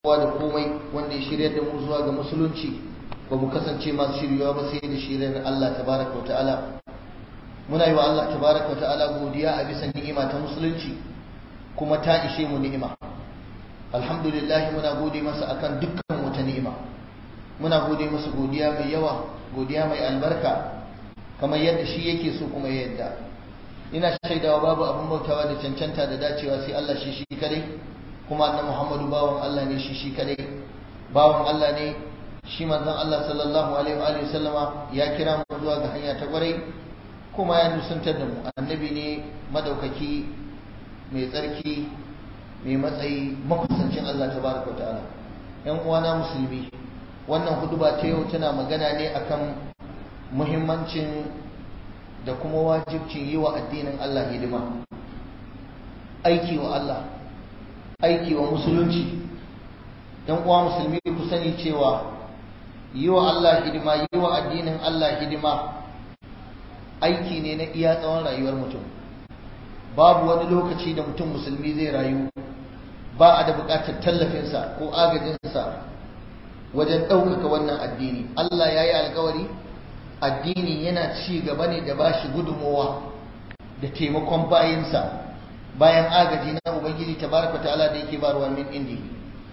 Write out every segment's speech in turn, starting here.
kowa da komai wanda ya shirya da mu zuwa ga musulunci ba mu kasance masu shiryawa ba sai da shiryar Allah tabaraka wa ta'ala muna yi wa Allah tabaraka wa ta'ala godiya a bisa ni'ima ta musulunci kuma ta ishe mu ni'ima alhamdulillah muna gode masa akan dukkan wata ni'ima muna gode masa godiya mai yawa godiya mai albarka kamar yadda shi yake so kuma ya yadda ina shaidawa babu abin bautawa da cancanta da dacewa sai Allah shi shi kadai kuma annabi Muhammadu bawan Allah ne shi shi kadai bawan Allah ne shi manzon Allah sallallahu alaihi wa alihi sallama ya kira mu zuwa ga hanya ta kwarai kuma ya nusantar da mu annabi ne madaukaki mai tsarki mai matsayi makusancin Allah tabaraka ta'ala yan uwana musulmi wannan huduba ta yau tana magana ne akan muhimmancin da kuma wajibcin yi wa addinin Allah hidima aiki wa Allah aiki wa musulunci dan uwa musulmi ku sani cewa yi wa Allah hidima yi wa addinin Allah hidima aiki ne na iya tsawon rayuwar mutum babu wani lokaci da mutum musulmi zai rayu ba a da buƙatar tallafinsa ko agajinsa wajen ɗaukaka wannan addini Allah ya yi alkawari addini yana ci gaba ne da bashi gudunmowa da taimakon bayinsa bayan agaji na ubangiji tabaraka ta'ala da yake barwa min indi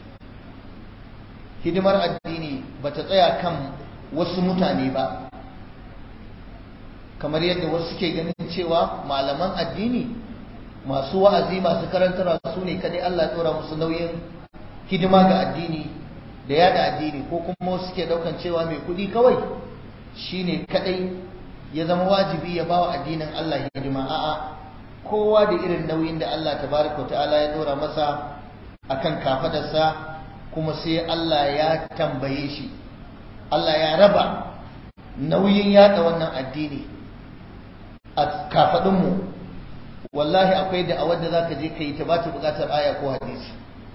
hidimar addini bata tsaya kan wasu mutane ba kamar yadda wasu suke ganin cewa malaman addini masu wa'azi masu karantarwa su ne kadai Allah ya tsora musu nauyin hidima ga addini da yada addini ko kuma wasu suke daukan cewa mai kudi kawai shine kadai ya zama wajibi ya bawa addinin Allah hidima a'a kowa da irin nauyin da Allah tabaraka ta'ala ya dora masa akan kafadarsa kuma sai Allah ya tambaye shi Allah ya raba nauyin yada wannan addini a kafadunmu wallahi akwai da awar da zaka je kai ta ba ta bukatar aya ko hadisi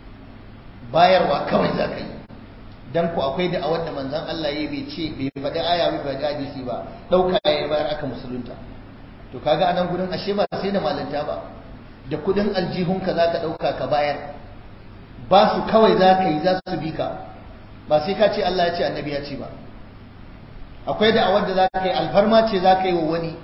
bayarwa kawai zaka yi dan ku akwai da awar da manzon Allah ya bai ce bai faɗi aya bai faɗi hadisi ba dauka ya bayar aka musulunta to kaga anan gurin ashe ba sai da malanta ba da kudin aljihunka zaka dauka ka bayar ba su kawai zaka yi za su bi ka ba sai ka ce Allah ya ce annabi ya ce ba akwai da awar da zaka yi alfarma ce zaka yi wa wani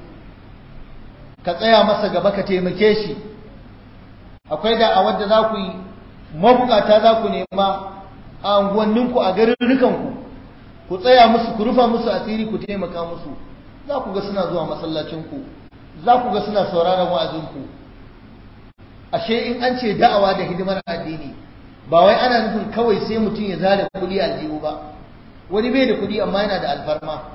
ka tsaya masa gaba ka taimake shi akwai da a wadda za ku yi mabukata za ku nema a unguwanninku a garurrukanku ku tsaya musu ku rufa musu asiri ku taimaka musu za ku ga suna zuwa masallacinku za ku ga suna sauraron wa'azinku ashe in an ce da'awa da hidimar addini ba wai ana nufin kawai sai mutum ya zare kuɗi aljihu ba wani bai da kuɗi amma yana da alfarma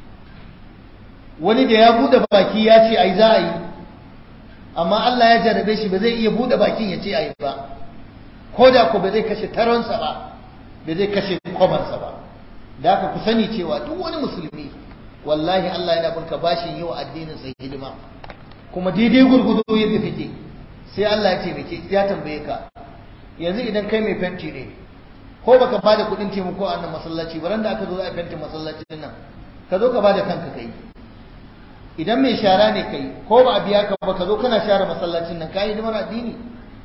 wani da ya bude baki ya ce ai za a yi amma Allah ya jarabe shi ba zai iya bude bakin ya ce ai ba ko da ko ba zai kashe taronsa ba ba zai kashe kwamansa ba da haka ku sani cewa duk wani musulmi wallahi Allah yana binka bashin yi wa addinin sai hidima kuma daidai gurgudu yadda kake sai Allah ya taimake ya tambaye ka yanzu idan kai mai fenti ne ko baka bada kuɗin taimako a nan masallaci ba da aka zo za a fenti masallacin nan ka zo ka bada kanka kai idan mai shara ne kai ko ba a biya ka ba ka zo kana share masallacin nan kai hidimar addini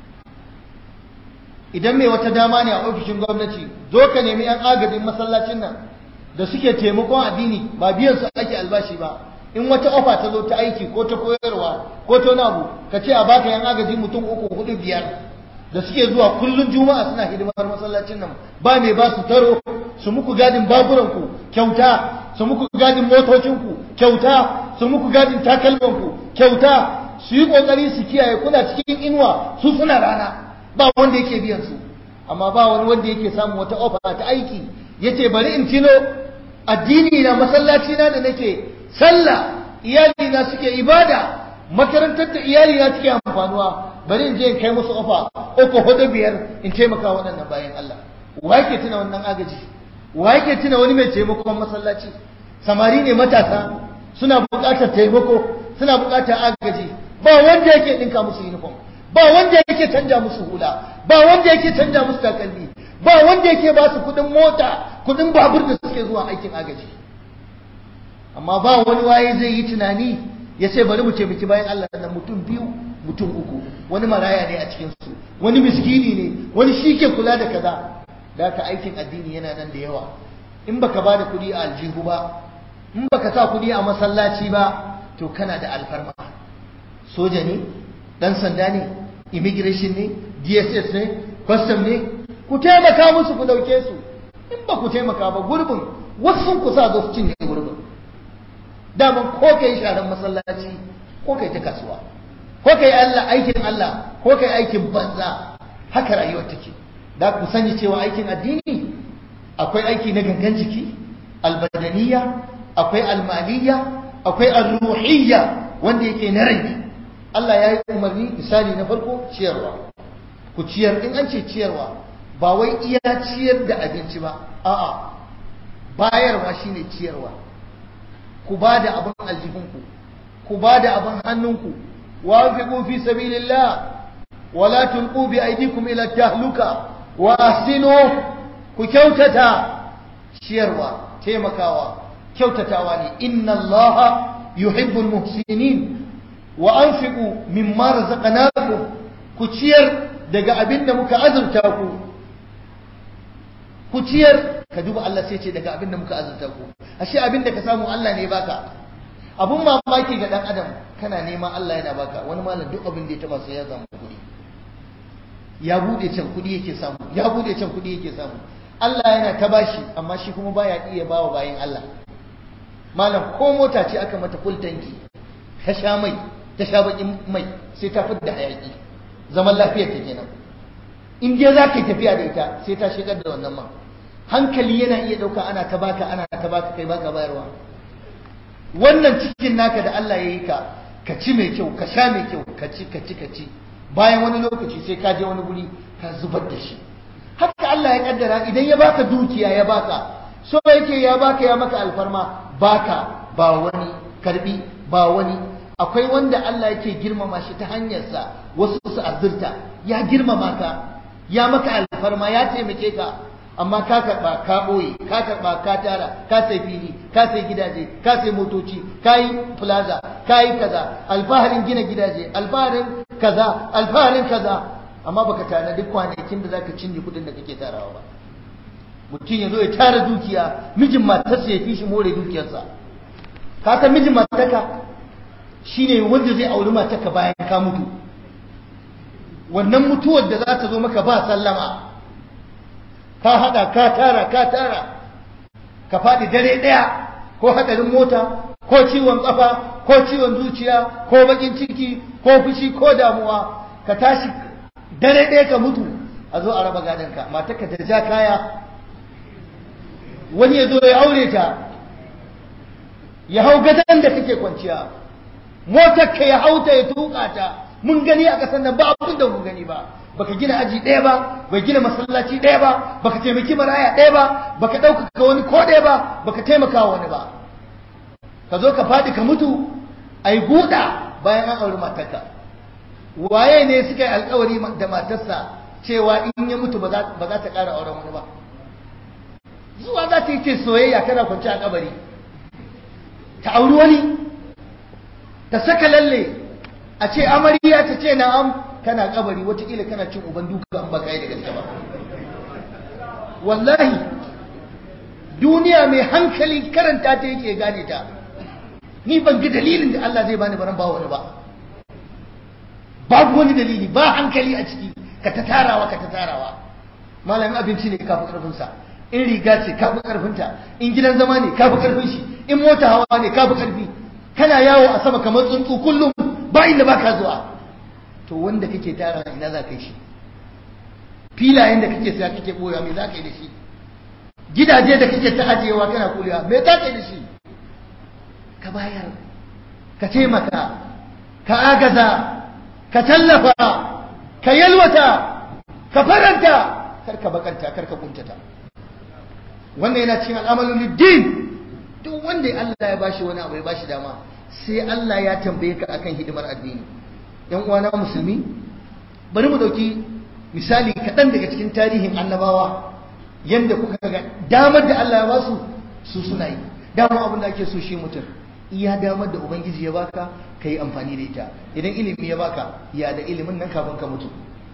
idan mai wata dama ne a ofishin gwamnati zo ka nemi yan agajin masallacin nan da suke taimakon addini ba biyan su ake albashi ba in wata ofa ta zo ta aiki ko ta koyarwa ko ta nabu ka ce a baka yan agaji mutum uku hudu biyar da suke zuwa kullun juma'a suna hidimar masallacin nan ba mai ba su taro su muku gadin baburanku kyauta su muku gadin motocinku kyauta su muku gadin takalmanku kyauta su yi kokari su kiyaye kuna cikin inuwa su suna rana ba wanda yake biyan su amma ba wani wanda yake samun wata ofa ta aiki yace bari in tino addini na masallaci na da nake sallah iyali na suke ibada makarantar da iyali na suke amfanuwa bari in je in kai musu ofa uku hudu biyar in taimaka waɗannan bayan Allah wa yake tuna wannan agaji wa yake tuna wani mai taimakon masallaci samari ne matasa suna buƙatar taimako suna buƙatar agaji ba wanda yake ɗinka musu uniform ba wanda yake canja musu hula ba wanda yake canja musu takalmi ba wanda yake ba su kuɗin mota kuɗin babur da suke zuwa aikin agaji amma ba wani waye zai yi tunani ya ce bari mu taimaki bayan Allah da mutum biyu mutum uku wani maraya ne a cikin su wani miskini ne wani shi ke kula da kaza da ka aikin addini yana nan da yawa in baka ba da kuɗi a aljihu ba in baka sa kuɗi a masallaci ba to kana da alfarma soja ne dan sanda ne immigration ne dss ne custom ne ku taimaka musu ku dauke su in ba ku taimaka ba gurbin wasu ku sa zo su cinye gurbin daman ko kai sharan masallaci ko kai ta kasuwa ko kai Allah aikin Allah ko kai aikin banza haka rayuwar take da ku sani cewa aikin addini akwai aiki na gangan jiki albadaniya akwai almaliya akwai alruhiyya wanda yake na rai Allah ya yi umarni misali na farko ciyarwa ku ciyar in an ce ciyarwa ba wai iya ciyar da abinci ba a'a bayarwa shine ciyarwa ku ba da abin aljihunku ku ba da abin hannunku wa fi fi sabilillah wa la tulqu bi aydikum ila tahluka wa ahsinu ku kyautata ciyarwa taimakawa kyautatawa ne inna allaha yuhibbul muhsinin wa anfiqu mimma razaqnakum ku ciyar daga abin da muka azurta ku ku ciyar ka duba Allah sai ce daga abin da muka azurta ku ashe abin da ka samu Allah ne baka abun mamaki ga dan adam kana neman Allah yana baka wani malam duk abin da ya taba sai ya samu kuɗi ya bude can kuɗi yake samu ya bude can kuɗi yake samu Allah yana ta bashi amma shi kuma baya iya bawa bayin Allah malam ko mota ce aka mata full tanki ka sha mai ta sha bakin mai sai ta fitar da hayaki zaman lafiyar ta kenan in dai za ka yi tafiya da ita sai ta shigar da wannan man hankali yana iya ɗauka ana ta baka ana ta baka kai baka bayarwa wannan cikin naka da Allah ya yi ka ka ci mai kyau ka sha mai kyau ka ci ka ci ka ci bayan wani lokaci sai ka je wani guri ka zubar da shi haka Allah ya kaddara idan ya baka dukiya ya baka so yake ya baka ya maka alfarma baka ba wani karbi ba wani akwai wanda Allah yake girmama shi ta hanyarsa wasu su azurta ya girmama ka ya maka alfarma ya taimake ka amma ka karba ka boye ka karba ka tara ka sai fili ka sai gidaje ka sai motoci ka yi plaza ka yi kaza alfaharin gina gidaje alfaharin kaza alfaharin kaza amma baka tana duk kwanakin da zaka cinye kudin da kake tarawa ba mutum ya zo ya tara dukiya mijin matarsa ya fi shi more dukiyarsa ka san mijin matarka shine wanda zai auri matarka bayan ka mutu wannan mutuwar da za ta zo maka ba sallama ka hada ka tara ka tara ka faɗi dare ɗaya ko hadarin mota ko ciwon ƙafa ko ciwon zuciya ko bakin ciki ko fushi ko damuwa ka tashi dare ɗaya ka mutu a zo a raba gadonka matarka ta ja kaya wani ya zo ya aure ta ya hau gadon da kake kwanciya motar ka ya hauta ya tuka ta mun gani a ƙasar nan ba abin da mun gani ba baka gina aji ɗaya ba bai gina masallaci ɗaya ba baka taimaki maraya ɗaya ba baka ɗaukaka wani ko ɗaya ba baka taimaka wani ba ka zo ka faɗi ka mutu a yi guda bayan an auri matarka waye ne suka yi alkawari da matarsa cewa in ya mutu ba za ta ƙara auren wani ba zuwa za ta yi ce soyayya kana kwanci a kabari ta auri wani ta saka lalle a ce amarya ta ce na'am kana kabari watakila kana cin uban duka an baka yi da gaske ba wallahi duniya mai hankali karanta ta yake gane ta ni ban ga dalilin da Allah zai bani baran ba wani ba babu wani dalili ba hankali a ciki ka ta tarawa ka ta tarawa malamin abinci ne kafi karfin sa in riga ce kafi karfin ta in gidan zama ne kafi karfin shi in mota hawa ne kafi karfi kana yawo a sama kamar tsuntsu kullum ba inda baka zuwa to wanda kake tara ina za ka yi shi filayen da kake saya kake boya me za ka yi da shi gidaje da kake ta ajiyewa kana kulewa me za ka yi da shi ka bayar ka taimaka ka agaza ka tallafa ka yalwata ka faranta karka bakanta karka kuntata wannan yana cikin al'amalin din duk wanda Allah ya bashi wani abu ya bashi dama sai Allah ya tambaye ka akan hidimar addini yan uwana musulmi bari mu dauki misali kaɗan daga cikin tarihin annabawa yanda kuka ga damar da Allah ya ba su su suna yi dama abin da ake so shi mutum iya damar da ubangiji ya baka ka yi amfani da ita idan ilimi ya baka ya da ilimin nan kafin ka mutu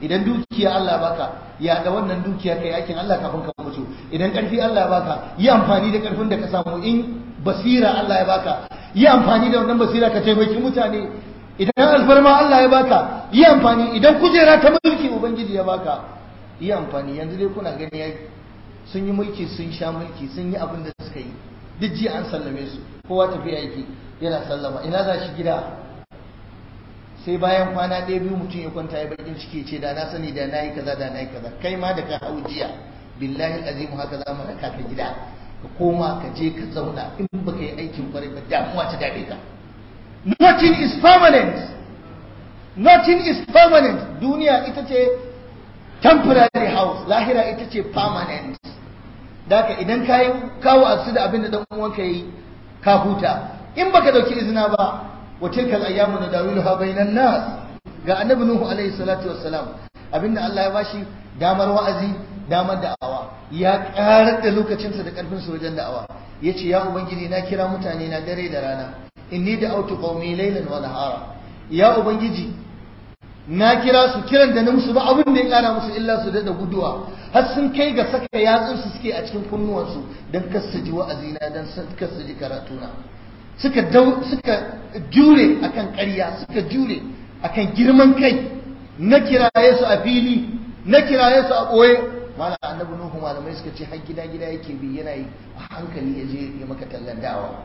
idan dukiya Allah baka ya da wannan dukiya kai aikin Allah kafin ka mutu idan karfi Allah ya baka yi amfani da karfin da ka samu in basira Allah ya baka yi amfani da wannan basira ka taimaki mutane idan alfarma Allah ya baka yi amfani idan kujera ta mulki ubangiji ya baka yi amfani yanzu dai kuna gani yayi sun yi mulki sun sha mulki sun yi abin da suka yi duk jiya an sallame su kowa tafiya yake yana sallama ina za shi gida sai bayan kwana ɗaya biyu mutum ya kwanta ya bakin ciki ce da na sani da na yi kaza da na yi kaza kai ma da ka hau jiya billahi azim haka za mu raka ka gida ka koma ka je ka zauna in baka yi aikin kwarai ba damuwa ta dade ka nothing is permanent nothing is permanent duniya ita ce temporary house lahira ita ce permanent daka idan ka yi kawo asu da abin da dan uwanka yi ka huta in baka dauki izina ba wa tilkal ayyamu nadawiluha bainan nas ga annabi nuhu alaihi salatu wassalam abinda Allah ya bashi damar wa'azi damar da'awa ya karar da lokacinsa da karfin sa wajen da'awa yace ya ubangiji na kira mutane na dare da rana inni da'awtu qaumi laylan wa nahara ya ubangiji na kira su kiran da na musu ba abin da ya kara musu illa su da guduwa har sun kai ga saka yatsun su suke a cikin kunnuwansu dan kasu ji wa'azina dan kasu ji karatuna suka dau suka jure akan ƙarya suka jure akan girman kai na kiraye su a fili na kiraye su a ɓoye mala annabi nuhu malamai suka ce har gida gida yake bi yana yi a hankali ya je ya maka tallan da'awa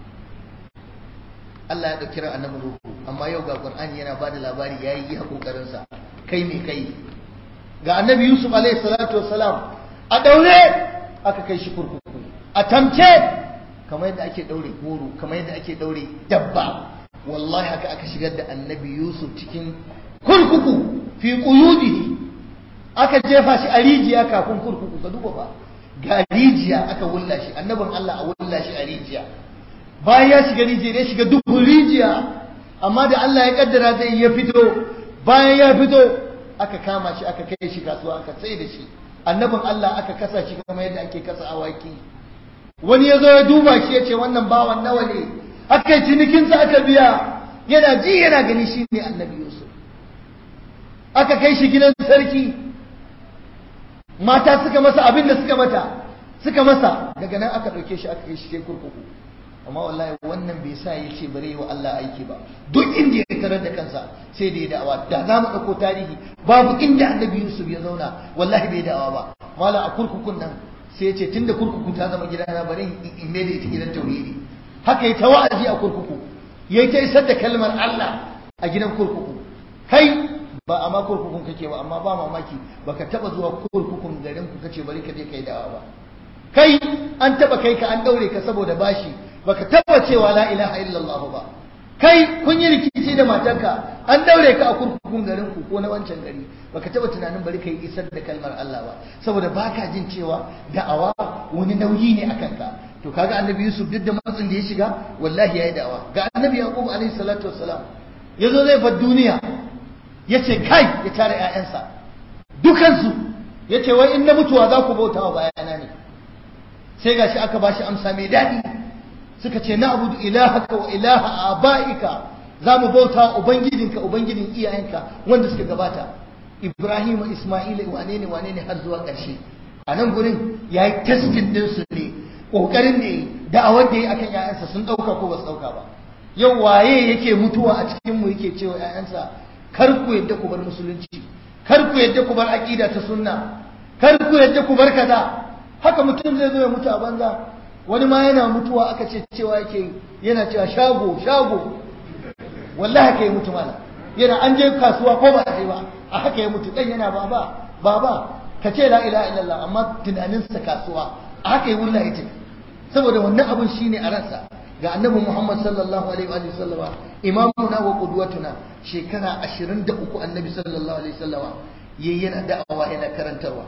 Allah ya ɗauki ran annabi nuhu amma yau ga Qur'ani yana bada labari yayi iya kokarin sa kai me kai ga annabi Yusuf alaihi salatu wassalam a daure aka kai shi kurkuku a tamce kamar yadda ake daure goro kamar yadda ake daure dabba wallahi haka aka shigar da annabi yusuf cikin kurkuku fi quyudihi aka jefa shi a rijiya kafin kurkuku ka duba ba ga rijiya aka wulla shi annabin Allah a wulla shi a rijiya bayan ya shiga rijiya ya shiga duhun rijiya amma da Allah ya kaddara zai ya fito bayan ya fito aka kama shi aka kai shi kasuwa aka tsaye da shi annabin Allah aka kasa shi kamar yadda ake kasa awaki wani ya zo ya duba shi ya ce wannan bawan nawa ne aka yi cinikinsa aka biya yana ji yana gani shi ne annabi yusuf aka kai shi gidan sarki mata suka masa abin da suka mata suka masa daga nan aka ɗauke shi aka kai shi sai kurkuku amma wallahi wannan bai sa ya ce bare wa Allah aiki ba duk inda ya tarar da kansa sai da ya da'awa da za mu ɗauko tarihi babu inda annabi yusuf ya zauna wallahi bai da'awa ba mala a kurkukun nan sai ya ce tun da kurkuku ta zama gidana bari in mai da ita gidan tauhidi haka ya ta wa'azi a kurkuku ya ta isar da kalmar Allah a gidan kurkuku kai ba a ma kurkukun kake ba amma ba mamaki baka taba zuwa kurkukun garin ku kace bari ka je kai da'awa ba kai an taba kai ka an daure ka saboda bashi baka taba cewa la ilaha illallah ba kai kun yi rikici da matarka an daure ka a kurkukun garin ku ko na wancan gari baka taba tunanin bari kai isar da kalmar Allah ba saboda baka jin cewa da'awa wani nauyi ne akan ka to kaga annabi Yusuf duk da matsin da ya shiga wallahi yayi da'awa ga annabi Yaqub alaihi salatu wassalam yazo zai bar duniya yace kai ya tare ƴaƴansa dukansu yace wai in na mutuwa za ku bautawa bayana ne sai gashi aka bashi amsa mai daɗi suka ce na abudu ilahaka wa ilaha abaika za mu bauta ubangijinka ubangijin iyayenka wanda suka gabata ibrahim isma'il wane ne wane ne har zuwa ƙarshe a nan gurin ya yi testin ɗinsu ne ƙoƙarin ne da'awar da ya akan ‘ya'yansa sun ɗauka ko ba su ɗauka ba yau waye yake mutuwa a cikin mu yake cewa ‘ya'yansa kar ku yadda ku bar musulunci kar ku yadda ku bar aƙida ta sunna kar ku yadda ku bar kaza haka mutum zai zo ya mutu a banza wani ma yana mutuwa aka ce cewa yake yana cewa shago shago wallahi haka ya mutu mana yana an je kasuwa ko ba a je ba a haka ya mutu dan yana baba baba ka ce la ilaha illallah amma tunaninsa kasuwa a haka ya wulla ya saboda wannan abun shine a ransa ga annabi Muhammad sallallahu alaihi wa sallama imamuna wa qudwatuna shekara 23 annabi sallallahu alaihi wasallama yayi yana da'awa yana karantarwa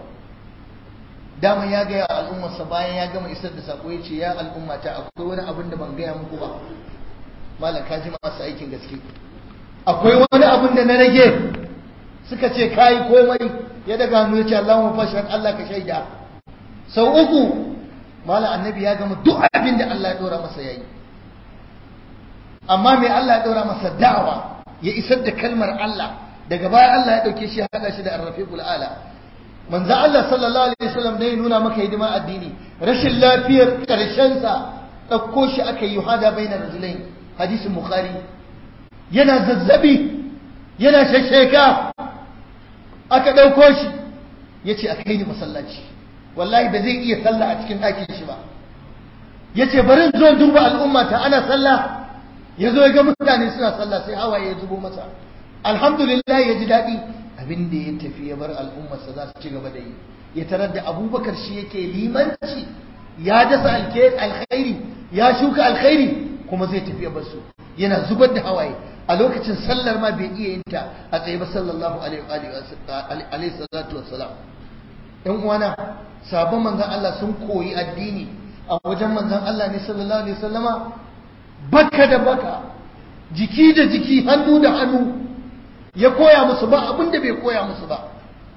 dama ya gaya al'ummarsa bayan ya gama isar da sako ya ce ya al'ummata akwai wani abin da ban gaya muku ba malam ka ji masu aikin gaske akwai wani abin da na rage suka ce kayi komai ya daga hannu ya ce Allahumma fashhad Allah ka shaida sau uku malam annabi ya gama duk abin da Allah ya dora masa yayi amma mai Allah ya dora masa da'awa ya isar da kalmar Allah daga baya Allah ya dauke shi ya haɗa shi da arrafiqul ala manzo Allah sallallahu alaihi wasallam dai nuna maka hidima addini rashin lafiyar karshen sa dauko shi aka yi hada bainar rajulain hadisin bukhari yana zazzabi yana shasheka aka dauko shi yace a kai ni masallaci wallahi ba zai iya sallah a cikin ɗakin shi ba yace bari zo duba al'umma ta ana sallah yazo ya ga mutane suna sallah sai hawaye ya zubo masa alhamdulillah ya ji daɗi abin da ya tafi ya bar al'ummarsa za su ci gaba da yi ya tarar da abubakar shi yake limanci ya dasa alkhairi ya shuka alkhairi kuma zai tafi ya bar su yana zubar da hawaye a lokacin sallar ma bai iya yin ta a tsaye ba sallallahu alaihi salatu wassalam ɗan uwana sabon manzon Allah sun koyi addini a wajen manzon Allah ne sallallahu alaihi wasallama baka da baka jiki da jiki hannu da hannu ya koya musu ba abin da bai koya musu ba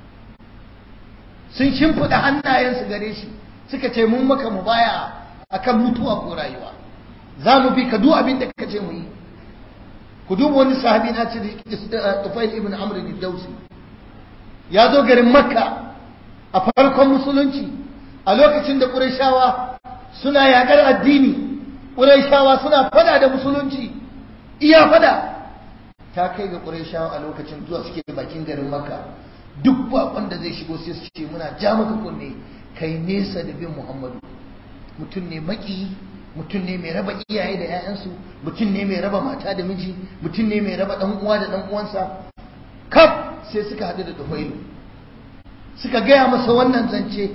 sun shimfiɗa hannayensu gare shi suka ce mun maka mu baya akan mutuwa ko rayuwa za mu bi ka duk abin da ka ce mu yi ku duba wani sahabi na ce Tufail ibn Amr ibn Dawsi ya zo garin Makka a farkon musulunci a lokacin da Qurayshawa suna yakar addini Qurayshawa suna fada da musulunci iya fada ta kai ga Qurayshawa a lokacin zuwa suke bakin garin Makka duk bakon da zai shigo sai su ce muna ja maka kunne kai nesa da bin Muhammadu mutum ne maki mutum ne mai raba iyaye da 'ya'yansu mutum ne mai raba mata da miji mutum ne mai raba dan uwa da dan uwansa kaf sai suka haɗu da Dufailu suka gaya masa wannan zance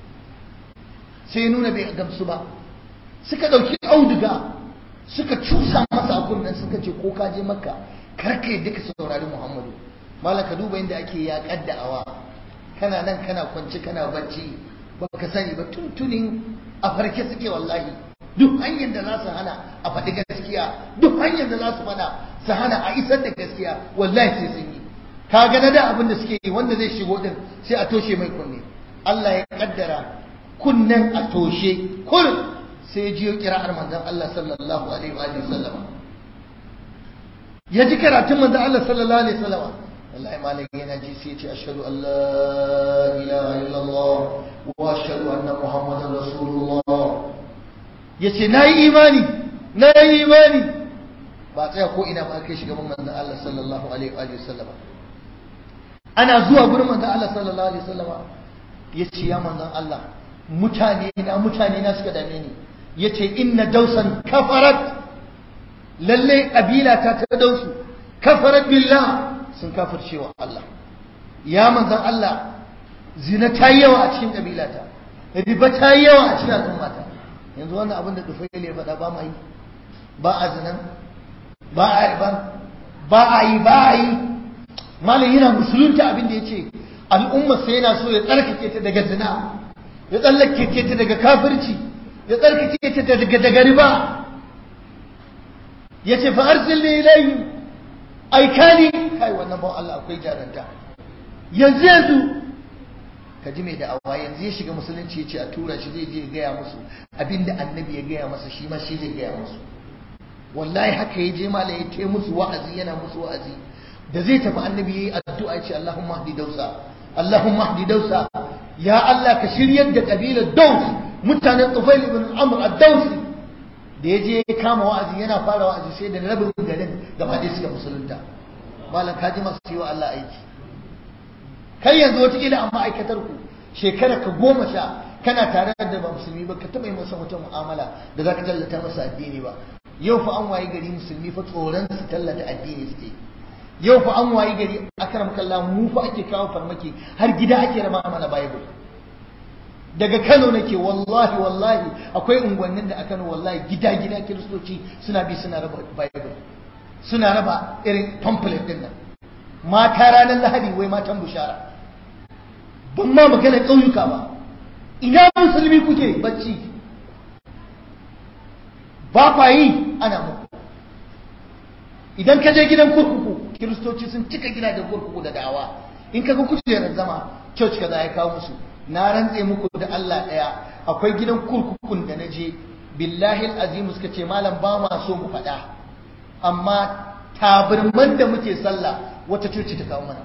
sai nuna bai gamsu ba suka ɗauki auduga suka cusa masa a kunnen suka ce ko ka je makka kar ka yadda ka saurari muhammadu malaka duba inda ake yaƙar da'awa kana nan kana kwance kana bacci baka sani ba tuntunin a farke suke wallahi duk hanyar da za su hana a faɗi gaskiya duk hanyar da za su faɗa su hana a isar da gaskiya wallahi sai sun yi ka ga na da abin da suke yi wanda zai shigo din sai a toshe mai kunne Allah ya kaddara kunnen a toshe kullum sai jiyo kira'ar manzon Allah sallallahu alaihi wa sallama ya ji karatun manzon Allah sallallahu alaihi wa sallama wallahi malam yana ji sai ya ce ashhadu an la ilaha illallah wa ashhadu anna muhammadar rasulullah yace nayi imani nayi imani ba tsaya ko ina ba kai shiga manzon Allah sallallahu alaihi wa sallama ana zuwa gurin manzon Allah sallallahu alaihi wa sallama yace ya manzon Allah mutane na mutane na suka dame ni yace inna dausan kafarat lalle kabila ta ta dausu kafarat billah sun kafirce wa Allah ya manzon Allah zina ta yi yawa a cikin kabilata riba ta yi yawa a cikin al'ummata yanzu wannan abin da dufail ya faɗa ba ma yi ba a zinan ba a riba ba a yi ba a yi malam yana musulunta abin da ya ce al'umma sai yana so ya tsarkake ta daga zina ya tsallake ta daga kafirci ya tsarkake ta daga daga riba ya ce fa arsilni ilayhim aikani kai wannan ba Allah akwai jaranta yanzu yanzu ka ji mai da'awa yanzu ya shiga musulunci ya ce a tura shi zai je ya gaya musu abinda annabi ya gaya masa shi ma shi zai gaya musu wallahi haka ya je mala ya te musu wa'azi yana musu wa'azi da zai tafi annabi yayi addu'a ya ce Allahumma hdi dausa Allahumma hdi dausa ya Allah ka shiryar da kabilar Daus mutanen Tufail ibn Amr ad-Dausi da ya je ya kama wa'azi yana fara wa'azi sai da rabin garin gaba ɗaya suka musulunta malam ka ji masu yi wa Allah aiki kai yanzu wataƙila a ma'aikatar ku shekara ka goma sha kana tare da ba musulmi ba ka taɓa yi masa wata mu'amala da za ka tallata masa addini ba yau fa an wayi gari musulmi fa tsoron su tallata addini suke yau fa an wayi gari akram kallah mu fa ake kawo farmaki har gida ake rama mana bible daga Kano nake wallahi wallahi akwai unguwannin da a Kano wallahi gida gida kiristoci suna bi suna raba bible suna raba irin pamphlet din nan mata ranar lahadi wai matan bushara ban ma magana ƙauyuka ba ina musulmi kuke bacci ba kwa yi ana muku idan ka je gidan kurkuku kiristoci sun cika gidajen kurkuku da dawa in ka ga kujerar zama church kaza ya kawo musu na rantse muku da Allah ɗaya akwai gidan kurkukun da na je billahi azimu suka ce malam ba ma so mu faɗa amma tabarman da muke sallah wata coci ta kawo mana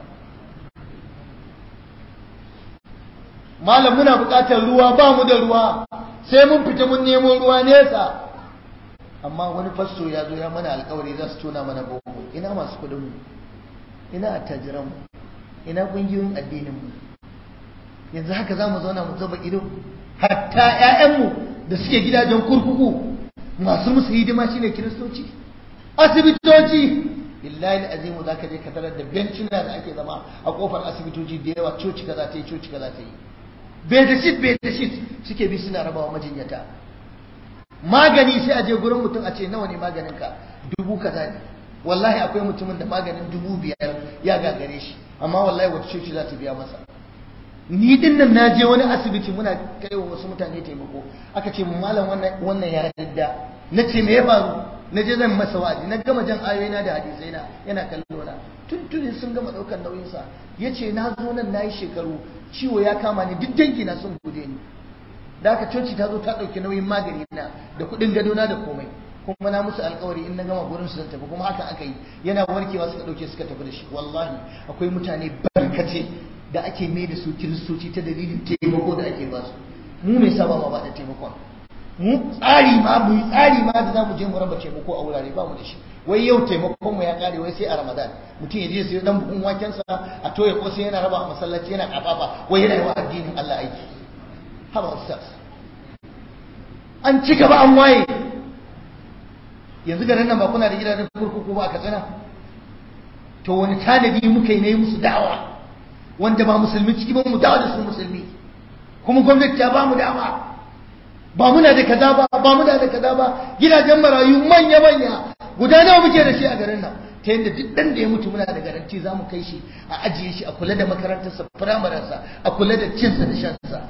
malam muna buƙatar ruwa ba mu da ruwa sai mun fita mun nemo ruwa nesa amma wani fasto ya zo ya mana alkawari za su tona mana bobo ina masu kudin mu ina attajiran mu ina kungiyoyin addinin mu yanzu haka za mu zauna mu zuba ido hatta ƴaƴanmu da suke gidajen kurkuku masu musu hidima shine kiristoci asibitoci billahi azimu zaka je ka tarar da bencina da ake zama a kofar asibitoci da yawa coci kaza ta yi coci kaza ta yi bedashit bedashit suke bi suna rabawa majinyata magani sai a je gurin mutum a ce nawa ne maganin ka dubu kaza ne wallahi akwai mutumin da maganin dubu biyar ya gagare shi amma wallahi wata coci za ta biya masa ni din nan na je wani asibiti muna kai wa wasu mutane taimako aka ce malam wannan wannan ya yadda na ce me ya faru na je zan masa wa'azi na gama jan ayoyina da hadisai na yana kallo na tuntunin sun gama daukar nauyin sa yace na zo nan nayi shekaru ciwo ya kama ni duk dangi na sun gude ni da aka coci ta zo ta dauki nauyin magani na da kudin gado na da komai kuma na musu alkawari in na gama gurin su zan tafi kuma haka aka yi yana warkewa suka dauke suka tafi da shi wallahi akwai mutane barkace da ake mai da su kiristoci ta dalilin taimako da ake ba su mu mai saba ma ba da taimakon mu tsari ma mu yi tsari ma da zamu je mu raba taimako a wurare ba mu da shi wai yau taimakon mu ya kare wai sai a ramadan mutum ya je sai dan buhun waken sa a toye ko sai yana raba a masallaci yana kafafa wai yana yi wa addinin Allah aiki haba ustaz an ci gaba an waye yanzu garin nan ba kuna da gidajen kurkuku ba a katsina to wani tanadi muka yi ne musu da'awa wanda ba musulmi ciki ba mu dawo da su musulmi kuma gwamnati ta ba mu dama ba muna da kaza ba ba muna da kaza ba gidajen marayu manya manya guda nawa muke da shi a garin nan ta yadda duk dan da ya mutu muna da garanti za mu kai shi a ajiye shi a kula da makarantarsa firamarensa a kula da cinsa da shansa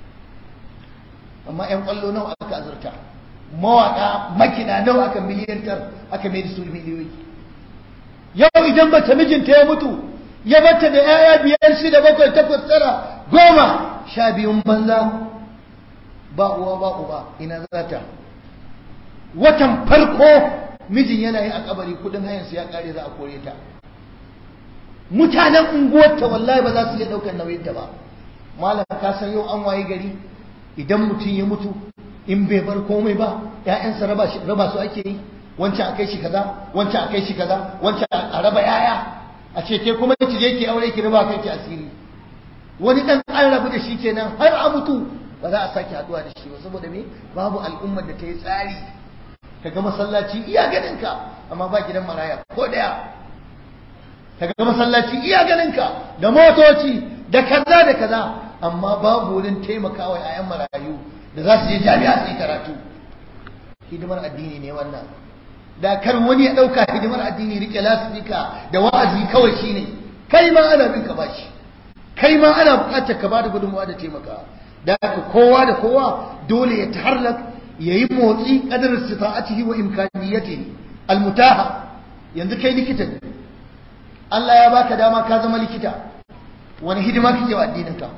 amma yan kwallo nawa aka azurta mawaka makina nawa aka miliyantar aka mai da su miliyoyi yau idan bata mijinta ya mutu ya bata da ‘ya'ya biyar shida bakwai takwas tara goma sha biyun banza ba uwa ba uba ina za ta watan farko mijin yana yi a kabari kudin hayansu ya kare za a kore ta mutanen unguwarta wallahi ba za su iya ɗaukar nauyinta ba malam ka san yau an waye gari idan mutum ya mutu in bai bar komai ba ‘ya'yansa raba su ake yi wancan a kai shi kaza wancan a kai shi kaza wancan a raba ‘ya'ya a ce ke kuma ki je ki aure ki riba kanki asiri wani dan an rabu da shi kenan har a mutu ba za a sake haduwa da shi ba saboda me babu al'ummar da ta yi tsari kaga masallaci iya ganin ka amma ba gidan maraya ko daya kaga masallaci iya ganin ka da motoci da kaza da kaza amma babu wurin taimakawa yayan marayu da za su je jami'a su yi karatu hidimar addini ne wannan da kar wani ya ɗauka hidimar addini rike lasifika da wa'azi kawai shine kai ma ana bin ka bashi kai ma ana buƙatar ka bada gudunmawa da taimaka da haka kowa da kowa dole ya taharlak ya yi motsi kadar sita'atihi wa imkaniyatihi almutaha yanzu kai likita ne Allah ya baka dama ka zama likita wani hidima kake wa addinin ka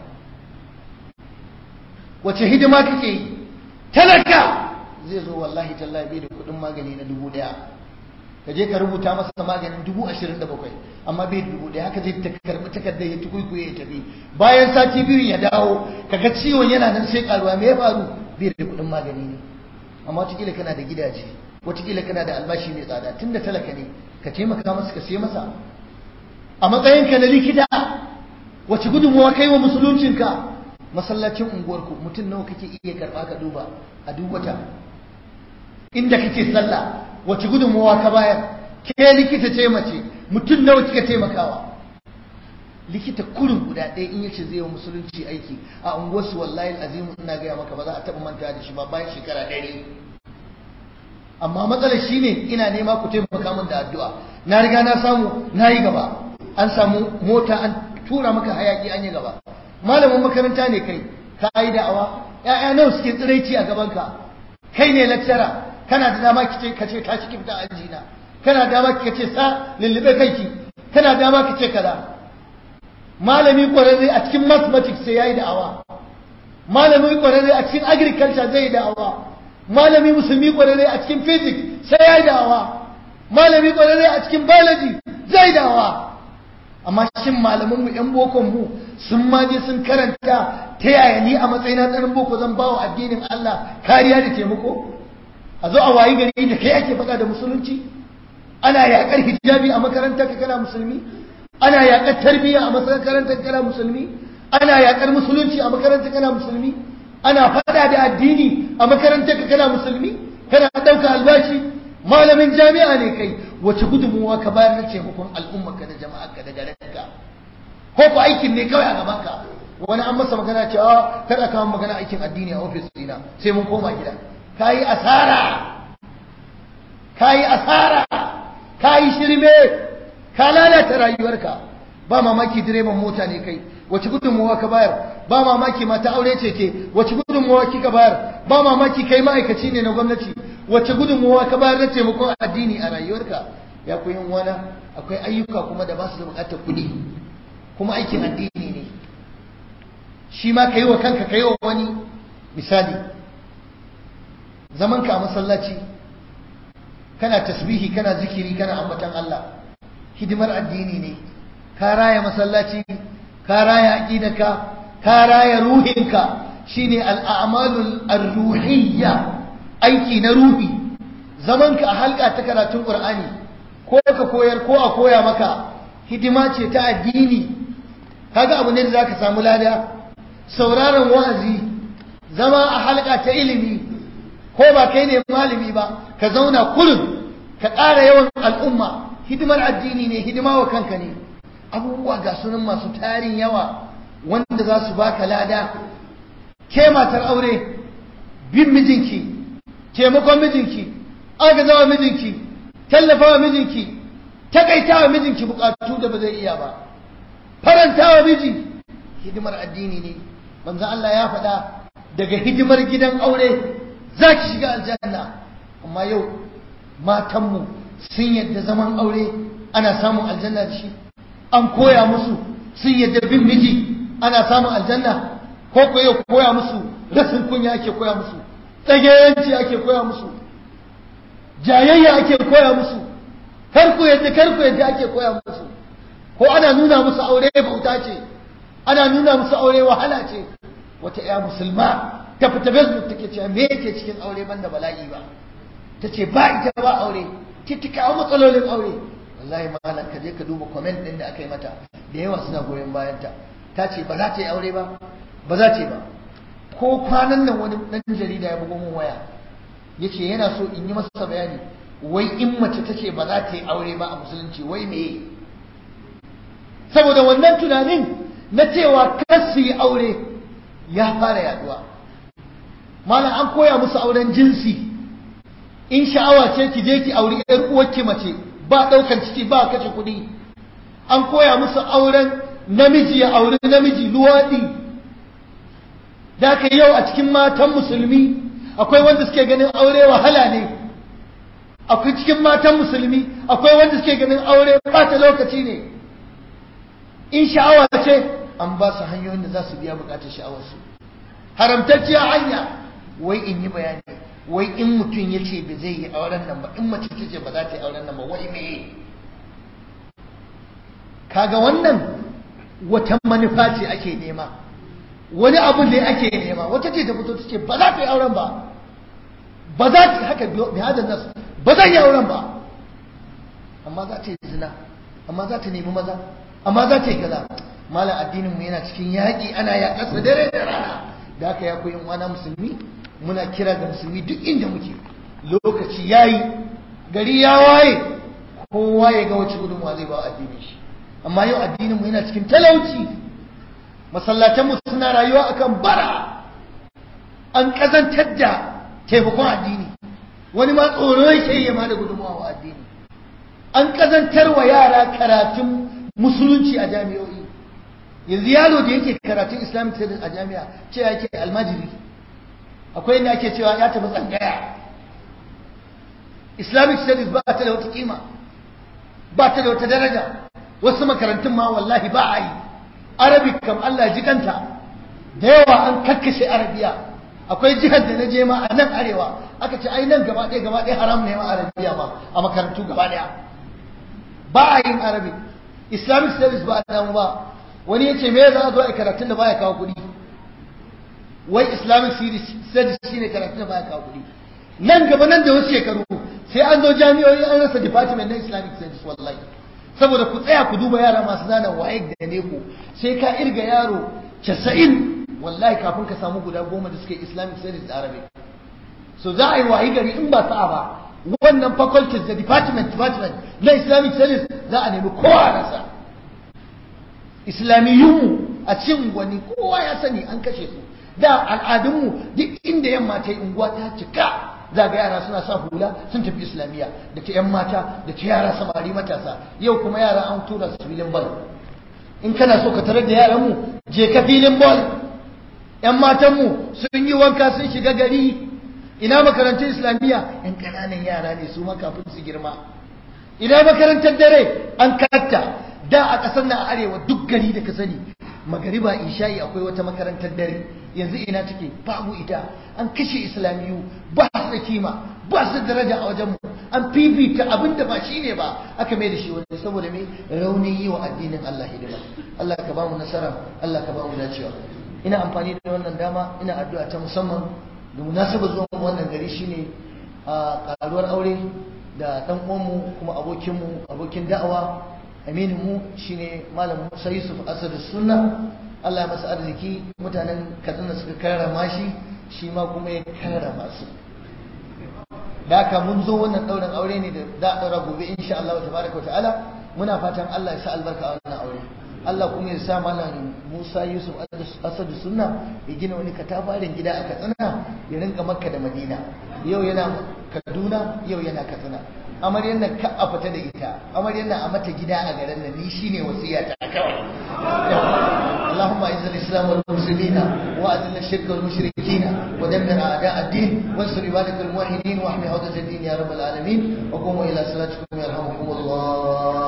wace hidima kake yi talaka zai zo wallahi tallahi bai da kudin magani na dubu daya ka je ka rubuta masa maganin dubu ashirin da bakwai amma bai dubu daya haka zai karbi takardar ya tukuikuye ya tafi bayan sati biyu ya dawo kaga ciwon yana nan sai karuwa me ya faru bai da kudin magani ne amma watakila kana da gidaje watakila kana da albashi mai tsada tunda talaka ne ka taimaka masa ka sai masa a matsayinka na likita wace gudunmawa kai wa musuluncinka masallacin unguwarku mutum nawa kake iya karba ka duba a duk wata inda kake sallah wace gudunmawa ka bayar ke likita ce mace mutum nawa kika taimakawa likita kurin guda ɗaya in yace zai yi musulunci aiki a unguwarsu wallahi azimu ina gaya maka ba za a taɓa manta da shi ba bayan shekara ɗari amma matsalar shine ina nema ku taimaka min da addu'a na riga na samu na yi gaba an samu mota an tura maka hayaki an yi gaba malamin makaranta ne kai ka yi da'awa ƴaƴa nawa suke tsiraici a gabanka kai ne lecturer kana da dama kice ka ce tashi ki fita aljina kana da dama ki ce sa lullube kanki kana da dama ki ce kaza malami kwararre a cikin mathematics sai yayi da'awa malami kwararre a cikin agriculture zai yi da'awa malami musulmi kwararre a cikin physics sai yayi da'awa malami kwararre a cikin biology zai dawa amma shin malamanmu yan bokon mu sun ma je sun karanta ta yaya ni a matsayina tsarin boko zan bawa addinin Allah kariya da taimako a zo a wayi gari da kai ake faɗa da musulunci ana yaƙar hijabi a makarantar ka kana musulmi ana yaƙar tarbiyya a makarantar ka kana musulmi ana yaƙar musulunci a makarantar kana musulmi ana faɗa da addini a makarantar ka kana musulmi kana ɗauka albashi malamin jami'a ne kai wace gudunmuwa ka bayar na taimakon al'ummarka da jama'arka da garinka ko ko aikin ne kawai a gabanka wani an masa magana cewa kada kawo magana aikin addini a ofis dina sai mun koma gida kayi asara kayi asara kayi shirme ka lalata rayuwarka ba mamaki direban mota ne kai wace gudunmuwa ka bayar ba mamaki mata aure ce ke wace gudunmuwa kika bayar ba mamaki kai ma'aikaci ne na gwamnati wace gudunmuwa ka bayar na taimakon addini a rayuwarka ya ku yin wana akwai ayyuka kuma da ba su da bukatar kuɗi kuma aikin addini ne shi ma ka yi wa kanka ka yi wa wani misali zaman ka a masallaci kana tasbihi kana zikiri kana ambatan Allah hidimar addini ne ka raya masallaci ka raya aqidaka ka raya ruhinka shine al-a'malul ar-ruhiyya aiki na ruhi zaman ka a halka ta karatun Qur'ani ko ka koyar ko a koya maka hidima ce ta addini kaga abu ne da zaka samu lada sauraron wa'azi zama a halka ta ilimi ko ba kai ne malami ba ka zauna kullum ka ƙara yawan al'umma hidimar addini ne hidima wa kanka ne abubuwa ga sunan masu tarin yawa wanda za su baka lada ke matar aure bin mijinki taimakon mijinki agazawa mijinki tallafawa mijinki takaitawa mijinki bukatu da ba zai iya ba farantawa miji hidimar addini ne manzo Allah ya faɗa daga hidimar gidan aure za ki shiga aljanna amma yau matanmu sun yadda zaman aure ana samun aljanna da shi an koya musu sun yadda bin miji ana samun aljanna ko ko yau koya musu rasin kunya ake koya musu tsagayenci ake koya musu jayayya ake koya musu karku yadda karku yadda ake koya musu ko ana nuna musu aure bauta ce ana nuna musu aure wahala ce wata ya musulma ta fita facebook take cewa me yake cikin aure banda bala'i ba ta ce ba ita ba aure ki ta kawo matsalolin aure wallahi malam ka je ka duba comment din da aka yi mata da yawa suna goyon bayan ta ta ce ba za ta yi aure ba ba za ta yi ba ko kwanan nan wani dan jarida ya bugo mun waya yace yana so in yi masa bayani wai in mace ta ce ba za ta yi aure ba a musulunci wai me saboda wannan tunanin na cewa kar su yi aure ya fara yaduwa malam an koya musu auren jinsi in sha'awa ce ki je ki auri yar uwarki mace ba daukan ciki ba kashe kuɗi an koya musu auren namiji ya auri namiji luwaɗi da ka yau a cikin matan musulmi akwai wanda suke ganin aure wahala ne akwai cikin matan musulmi akwai wanda suke ganin aure bata lokaci ne in sha'awa ce an ba su hanyoyin da za su biya bukatar sha'awarsu haramtacciya hanya wai in yi bayani wai in mutum ya ce ba zai yi auren nan ba in mace ta ce ba za ta yi auren nan ba wai me kaga wannan wata manufa ce ake nema wani abu ne ake nema wata ce ta fito ta ce ba za ta yi auren ba ba za ta haka bi hadan nasu ba zan yi auren ba amma za ta yi zina amma za ta nemi maza amma za ta yi kaza malam addinin mu yana cikin yaƙi ana yaƙarsa dare da rana da haka ya koyi wana musulmi muna kira ga musulmi duk inda muke lokaci yayi gari ya waye kowa ya ga wace gudunmuwa zai ba addinin shi amma yau addinin mu yana cikin talauci masallatan mu suna rayuwa akan bara an kazantar da taimakon addini wani ma tsoro yake yi ma da gudunmuwa wa addini an kazantar wa yara karatun musulunci a jami'o'i yanzu yaro da yake karatun islamic studies a jami'a ce yake almajiri akwai inda ake cewa ya tafi tsangaya islamic studies ba ta da wata kima ba ta da wata daraja wasu makarantun ma wallahi ba a yi arabic kam allah jikanta da yawa an kakkashe arabiya akwai jihar da na je ma a nan arewa aka ce ai nan gaba ɗaya gaba ɗaya haram ne ma arabiya ma a makarantu gaba ɗaya ba a yin arabic islamic studies ba a damu ba wani ya ce me za a zo a karatun da baya kawo kuɗi wai islamic studies shine karatun da baya kawo kuɗi nan gaba nan da wasu shekaru sai an zo jami'o'i an rasa department na islamic studies wallahi saboda ku tsaya ku duba yara masu zana waye da ne ku sai ka irga yaro casa'in wallahi kafin ka samu guda goma da suke islamic studies da arabic so za a yi wayi gari in ba sa'a ba wannan faculties da department department na islamic studies za a nemi kowa rasa islamiyunmu a cin wani kowa ya sani an kashe su da al'adunmu duk inda yamma ta yi unguwa ta cika za ga yara suna sa hula sun tafi islamiyya da ta yan mata da ta yara samari matasa yau kuma yara an tura su filin bal in kana so ka tarar da yaranmu je ka filin bal yan matanmu sun yi wanka sun shiga gari ina makarantar islamiyya yan ƙananan yara ne su ma kafin su girma ina makarantar dare an katta da a ƙasar na arewa duk gari da ka sani magariba isha'i akwai wata makarantar dare yanzu ina take babu ita an kashe islamiyu ba su da kima ba su da daraja a wajenmu an fifita abin da ba shi ne ba aka mai da shi wani saboda mai raunin yi wa addinin Allah hidima Allah ka ba mu nasara Allah ka ba mu dacewa ina amfani da wannan dama ina addu'a ta musamman da munasaba zuwa wannan gari shine a karuwar aure da dan uwanmu kuma abokinmu abokin da'awa aminin mu shine malam Musa Yusuf Asad Sunna Allah ya masa arziki mutanen Katsina suka karrama shi shi ma kuma ya karrama su da haka mun zo wannan ɗaurin aure ne da za a ɗaura gobe insha Allah tabaraka wa ta'ala muna fatan Allah ya sa albarka a wannan aure Allah kuma ya sa malam Musa Yusuf Asadu Sunna ya gina wani katafaren gida a Katsina ya rinka Makka da Madina yau yana Kaduna yau yana Katsina amaryar nan ka a fita da ita amaryar nan a mata gida a garin nan ni shine wasiya ta kawai اللهم اعز الاسلام والمسلمين واذل الشرك والمشركين ودمر اعداء الدين وانصر عبادك الموحدين واحمي عودة الدين يا رب العالمين وقوموا الى صلاتكم يرحمكم الله